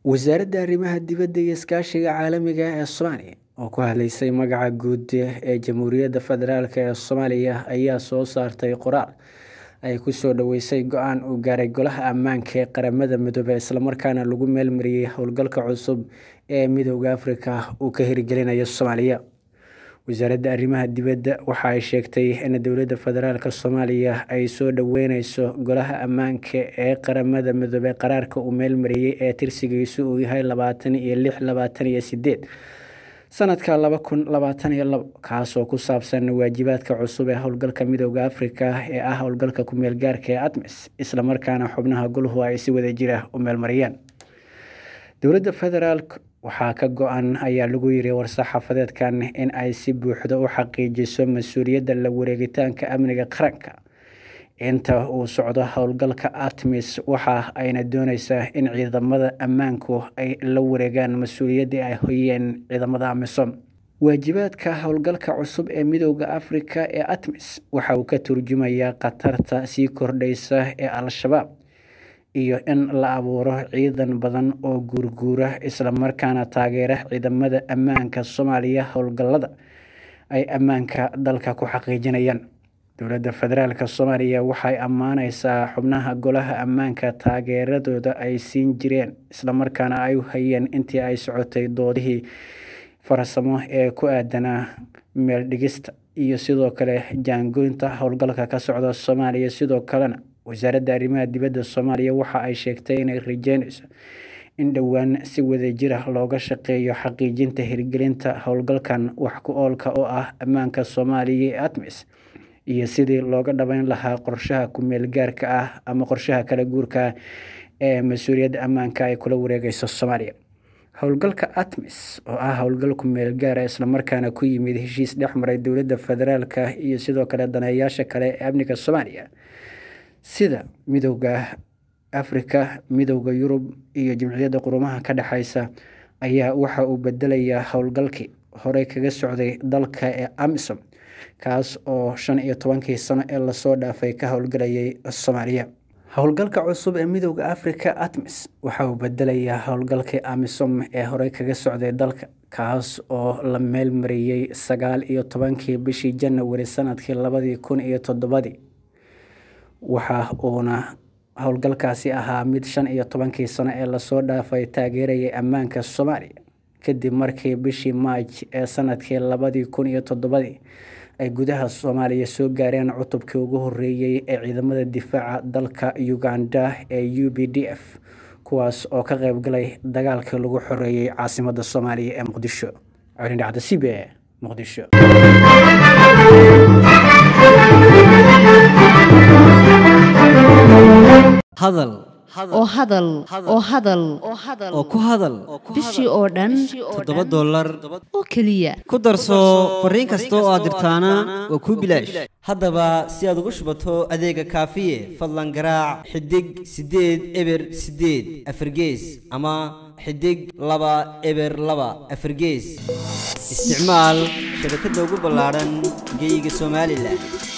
wasaaradda arrimaha dibadda iyo iskaashiga caalamiga ah ee soomaaliya oo ku hadleysay magaca guud ee jamhuuriyadda federaalk ee soomaaliya ayaa soo saartay qoraal ay kusoo dhaweysay go-aan uu gaaray golaha ammaanka ee qaramada midoobey islamarkaana lagu meelmariyey howlgalka cusub ee midooda afrika uu ka hirgelinayo soomaaliya wasaaradda arrimaha dibadda waxa ay sheegtay in dowladda federaalk soomaaliya ay soo dhaweyneyso golaha ammaanka ee qaramada midoobey qaraarka uu meelmariyey ee tirsigiisu uu yahay labaatan iyo lix labaatan iyo sideed sanadka laba kun labaatan iyo labo kaasoo ku saabsan waajibaadka cusub ee howlgalka midooda afrika ee ah howlgalka ku-meel gaarka ee admis islamarkaana xubnaha goluhu ay si wada jira u meelmariyeen dowladda federaalk waxaa ka go-an ayaa lagu yiri war-saxaafadeedkan in ay si buuxda u xaqiijiso mas-uuliyadda la wareegitaanka amniga qaranka inta uu socdo howlgalka artemis waxa ayna dooneysaa in ciidamada ammaanku ay la wareegaan mas-uuliyaddii ay hoyeen ciidamada amisom waajibaadka howlgalka cusub ee midooda afrika ee artemis waxa uu ka turjumayaa khatarta sii kordheysa ee al-shabaab iyo in la abuuro ciidan badan oo guurguura islamarkaana taageera ciidamada ammaanka soomaaliya howlgallada ay ammaanka dalka ku xaqiijinayaan dowladda federaalk soomaaliya waxay ammaaneysaa xubnaha golaha ammaanka taageeradooda ay siin jireen islamarkaana ay u hayeen intii ay socotay doodihii farsamo ee ku aadanaa meeldhigista iyo sidoo kale jaangoynta howlgalka ka socda soomaaliya sidoo kalena wasaaradda arrimaha dibadda soomaaliya waxa ay sheegtay inay rajeyneyso in dhowaan si wadajira looga shaqeeyo xaqiijinta hirgelinta howlgalkan wax ku oolka oo ah ammaanka soomaaliya ee atmis iyo sidii looga dhabeyn lahaa qorshaha ku-meel gaarka ah ama qorshaha kala guurka ee mas-uuliyadda ammaanka ay kula wareegeyso soomaaliya howlgalka atmis oo ah howlgal ku-meel gaara islamarkaana ku yimid heshiis dhex maray dowladda federaalka iyo sidoo kale daneeyaasha kale ee amniga soomaaliya sida midooda afrika midooda yurub iyo jimciyadda qurumaha ka dhexeysa ayaa waxa uu bedelayaa howlgalkii horey kaga socday dalka ee amisom kaas oo shan iyo tobankii sano ee lasoo dhaafay ka howlgalayay soomaaliya howlgalka cusub ee midooda afrika atmis waxa uu bedelayaa howlgalkii amisom ee horey kaga socday dalka kaas oo la meelmariyey sagaal iyo tobankii bishii janawari sanadkii labadii kun iyo toddobadii waxa uuna howlgalkaasi ahaa mid shan iyo tobankii sano ee lasoo dhaafay taageerayay ammaanka soomaaliya kadib markii bishii maaj ee sanadkii labadii kun iyo toddobadii ay gudaha soomaaliya soo gaareen cutubkii ugu horeeyey ee ciidamada difaaca dalka uganda ee u b d f kuwaas oo ka qeybgalay dagaalkii lagu xoreeyey caasimadda soomaaliya ee muqdisho colindhacda c b e muqdisho hadal oo hadal oo hadal oo ku hadal bishii oo dhan toddoba dollar oo keliya ku darso fariin kasta oo aad dirtaana waa kuu bilaash haddaba si aad ugu shubato adeega kaafiye fadlan garaac xidig siddeed eber siddeed afargees ama xidig laba eber laba afargees isticmaal shabakadda ugu ballaadhan geeyiga somalilan